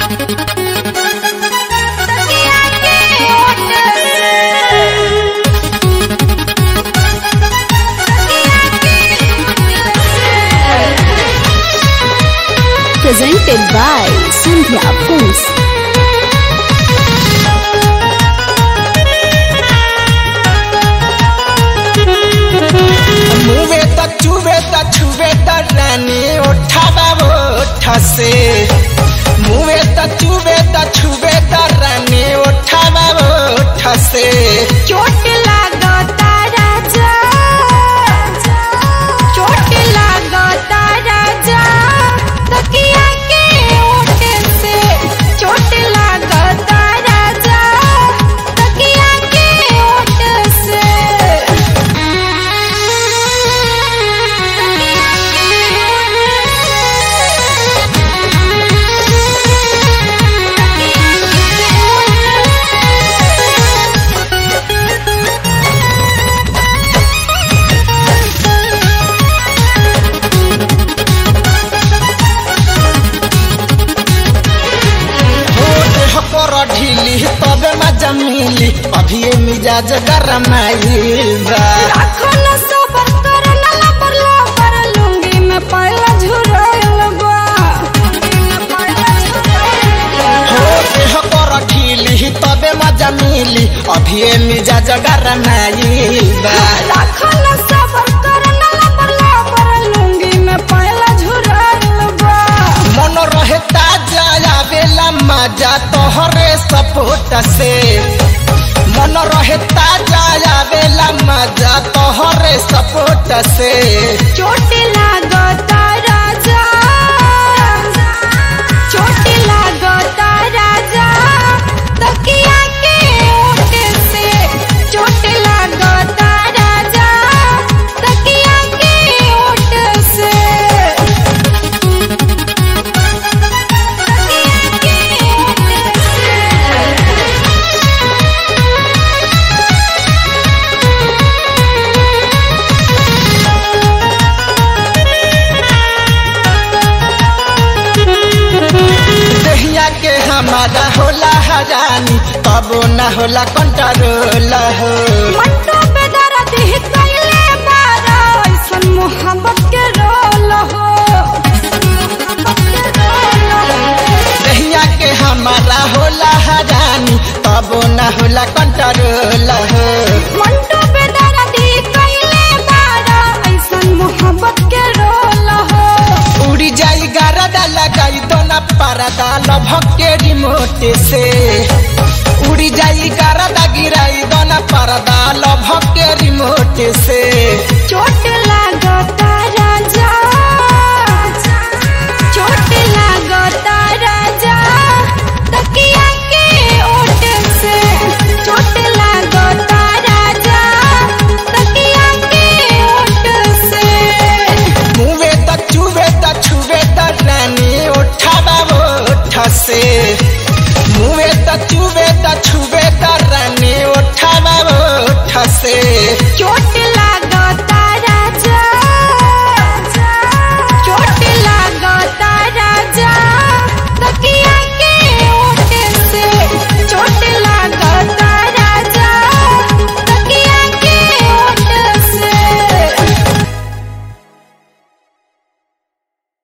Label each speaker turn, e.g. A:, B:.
A: तकिया के ओट
B: Presented by Sandhya Films.
C: मुवे त चुवे त छुवे त रानी ओठावा ओठ से मुवे त चुवे त छुवे त रानी ओठावा ओठ से
A: चोट लागता राजा चोट लागता राजा तकिया के ओट से चोट लागता राजा तकिया के ओट से
C: हो देह पर ढीली तबे मजा मिली अभी ये मिजाज गरमाइल बा
A: राखो न सबर कर न लबर लबर लुंगी में पहला झुराइल बा
C: हो देह पर ढीली तबे मजा मिली अभी ये मिजाज गरमाइल बा
A: राखो न सबर कर न लबर लबर लुंगी में पहला झुराइल बा
C: मन रहे ताजा आवेला मजा तोहरे सपोर्ट से मन रहे ताजा आवेला मजा तोहरे सपोर्ट से
A: चोट लागता राजा चोट लागता राजा तकिया के ओट से चोट लागता राजा तकिया के ओट से तकिया के ओट से
C: दहिया के हमारा होला हजानी तबो न होला कंट्रोल हो
A: मट्टो पे दर्द ही कैले बारा ऐसन मोहब्बत के रोल हो
C: दहिया के हमारा होला हजानी तबो न होला कंट्रोल हो
A: मट्टो पे दर्द ही कैले बारा ऐसन मोहब्बत के रोल हो
C: उड़ी जाई गारदा लगाई तो न परदा लभक के रिमोट से उड़ी जाई गारदा गिराई दो न परदा लभक के रिमोट से
A: चोट लागता